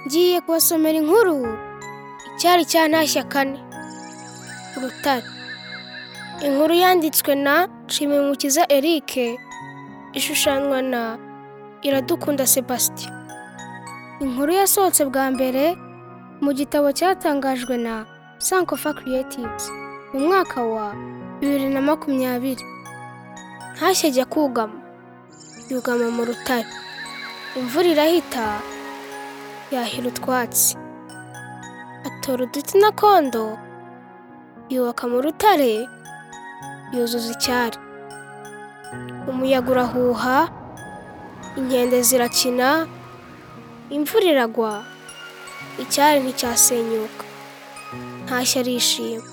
ngiye kubasomera inkuru icyari cyantashya kane urutare inkuru yanditswe na nshimiyumukiza eric ishushanywa na iradukunda sebastien inkuru yasohotse bwa mbere mu gitabo cyatangajwe na sankofa creatives mu mwaka wa bibiri na makumyabiri ntashye ajya kugama yugama mu rutare imvura irahita yahira utwatsi atora uduti na kondo yubaka mu rutare yuzuza icyari umuyaga urahuha inkende zirakina imvura iragwa icyari nticyasenyuka ntashye arishima